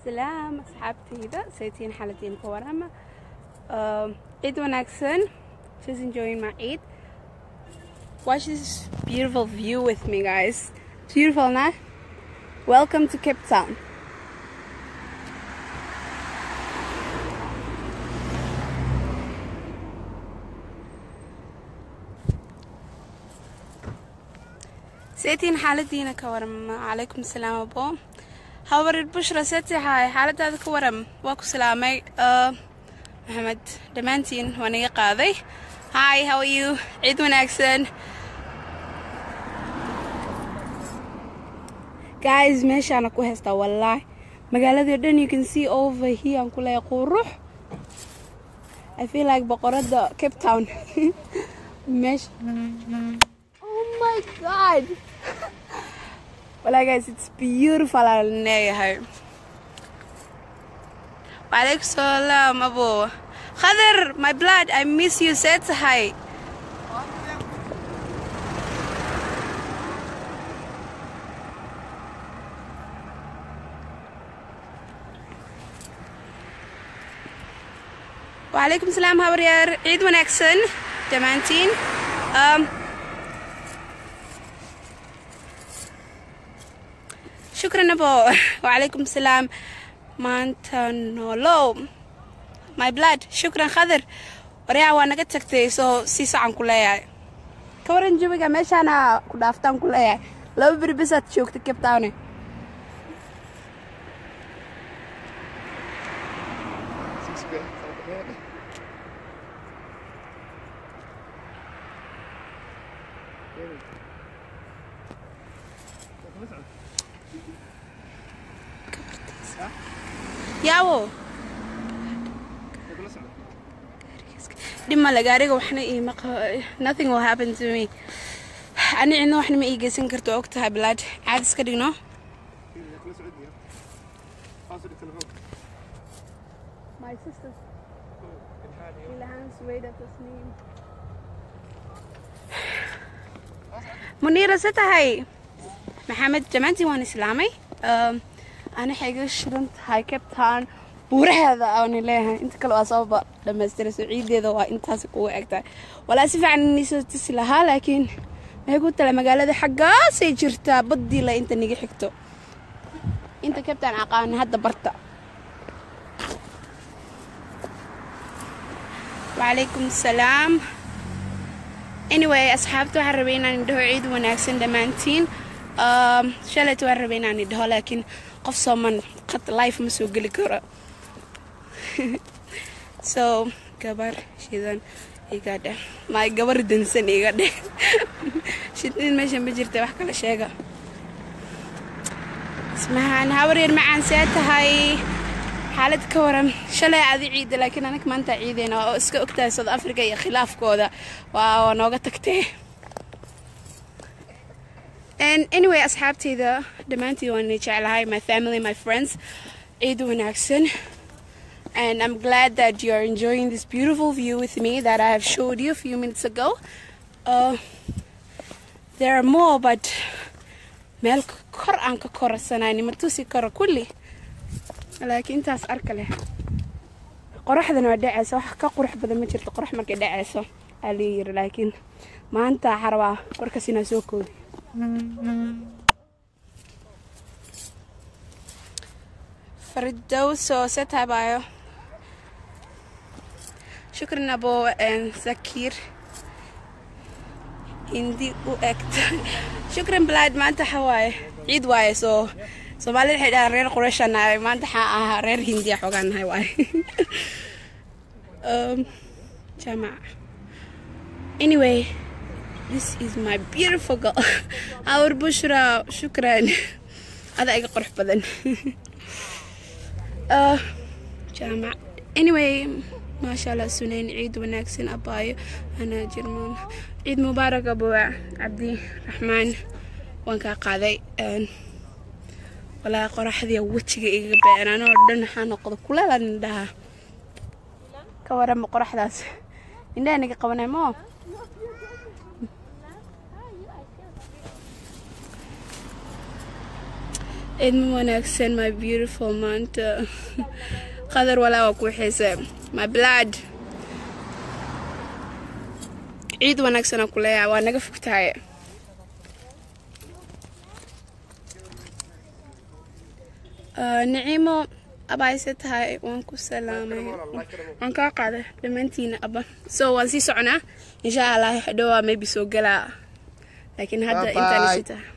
salaam asxaabtayda saytiin xaladiin ka warama ciid wanaagsan just enjoying my eid watch this beautiful view with me guys it's beautiful nah welcome to cape town saytiin xaaladiina ka waram calaykum salaam abo habarid bushra setihay xaaladaada ka waram waa ku salaamay maxamed dhammaantiin waa naga qaaday hi how are you ciid wanaagsan guys meeshaana ku haystaa wallaahi magaaladii dhan you can see over here aan ku leeyahay qurux I feel like boqorada Cape Town meesha oh my god Well, guys, it's beautiful aan leeyahay وعليكم السلام أبو خضر my blood I miss you said hi وعليكم السلام هبرير عيد وناكسن دمانتين um, شكرا أبو وعليكم السلام maanta nolow my blood shukran khadar waryaa waa naga tagtay soo sii sacan ku leeyahay ka waran jawiga meeshaana ku dhaaftaan ku leeyahay laba beri bisaad joogta cape towne yaawo dhib male gaariga waxna iima nothing will happen to me ani cidna waxna ma ii geysan karto og tahay bilaad caad iska dhigno muniira se tahay maxamed jamaantiin waan islaamay ana waxay iga shidan tahay cape town buuraheeda aani leeyahay inta kale waa sababa dhammaystiray soo ciideeda waa intaas kugu egtahay walaa si fiican nisoo tisi lahaa laakiin maxay ku tala magaalada xaggaasay jirtaa baddii la inta niga xigto inta cape town aqaana hadda barta وعليكم السلام anyway asxaabta waxaan rabay inaan idhaho ciid wanaagsan dhammaantiin shalayta waan rabay inaan idhaho laakiin qof sooman qad life ma soo geli karo so gabar shidan iga dheh ma gabar dansan iga dheh shidin meesha ma jirta wax kala sheega ismahaan hawaryar macaan see tahay xaalad ka waran shalay adi ciida laakiin anaga maanta ciideyna oo iska ogtahay south africa iyo khilaafkooda waa nooga tagtee And anyway, asxaabtayda dhammaantiin waan jeclahay my family, my friends. Ciid wanaagsan. And I'm glad that you're enjoying this beautiful view with me that I have showed you a few minutes ago. Uh, there are more, but meel kor aan ka korasanayni ma tusi karo kulli laakiin intaas arka leh qoraxdana waa dhacaysa wax ka qurux badan ma jirto qorax markay dhacayso aa lii yiri laakiin maanta waxaa rabaa warkaas inaa soo koodi فردوس ستابايو شكرا ابو زكير هندي واكت شكرا بلاد ما انت حواي عيد واي سو سومالي waxay dhahaan reer qurashan nahay maanta waxaa ahaa reer hindiya xoogaan nahay waay um, jamac anyway this is my beautiful girl our bushra shukran ada iga qurux badan uh, jaamac anyway maasha allah sunayn ciid wanaagsan abaayo ana jirmaan ciid mubaarak abuwa cabdi raxmaan waan kaa qaaday walaa qoraxdii wejiga igaga beenaan oo dhan waxaa noqda kulaalan indhaha ka warama qoraxdaas indhaha naga qabanay moo ciidma wanaagsan my beautiful maanta qadar walaa waa ku xiise my blood ciid wanaagsanaa ku leeyahay waa naga fogtahay niciimo abaayse tahay waan ku salaamay waan kaa qaaday dhammaantiina aba so waan sii soconaa insha allah dhowaa maybe soo galaa laakiin hadda intaan isi tahay